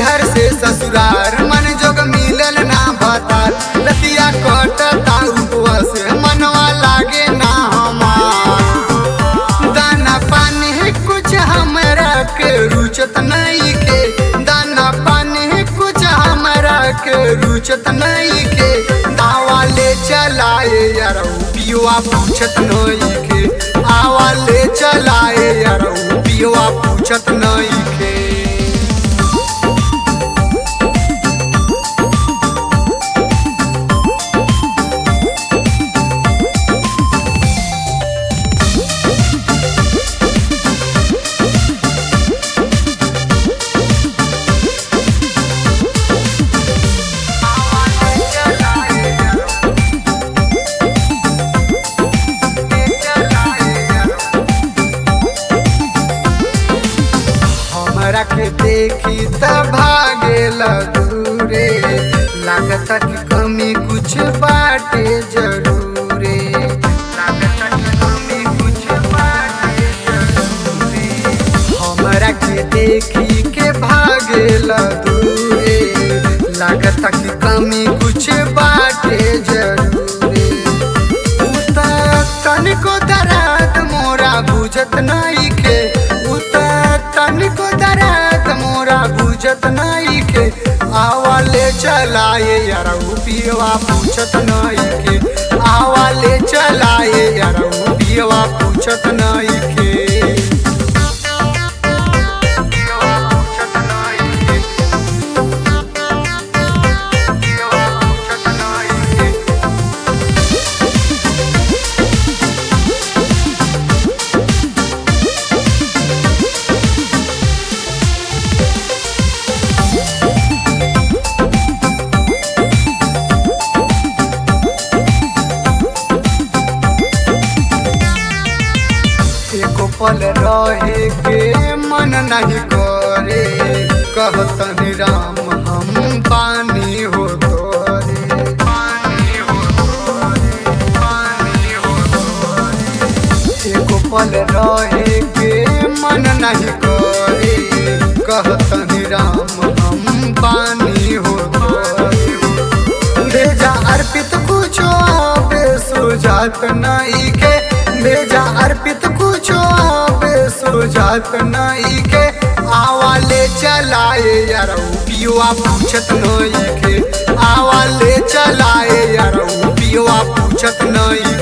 नैहर से ससुरार मन जोग मिलल ना भतार रतिया कटता उपवास मनवा लागे ना हमार दाना पानी कुछ हमरा के रुचत नहीं के दाना पानी कुछ हमरा के रुचत नहीं के दावा ले चलाए यार पियुआ पूछत नहीं के आवा ले चलाए यार पियुआ पूछत नहीं के हमरा के देखी त भागे दूरे लागत कि कमी कुछ बाटे जरूरे लागत कि कमी कुछ बाटे जरूरे हमरा के देखी के भागे दूरे लागत कि कमी कुछ बाटे जरूरे उता तनिको दर्द मोरा बुझत नहीं के उता तनिको दर्द मोरा बुझत नहीं के आवाले चलाए यार पियवा पूछत नहीं के आवाले चलाए यार पियवा पूछत नहीं के पियवा पूछत नहीं के पियवा पूछत नहीं के एको पल रहे के मन नहीं करे कहतनि राम हम पानी हो तोरे पानी हो तोरे पानी हो तोरे एको पल रहे के मन नहीं करे कहतनि राम हम पानी हो तोरे भेजा अर्पित कुछो आबे सुजात नहीं के भेजा अर्पित कुछो आबे सुजात नहीं के आवाले चलाए यार पियुआ पूछत नहीं के आवाले चलाए यार पियुआ पूछत नहीं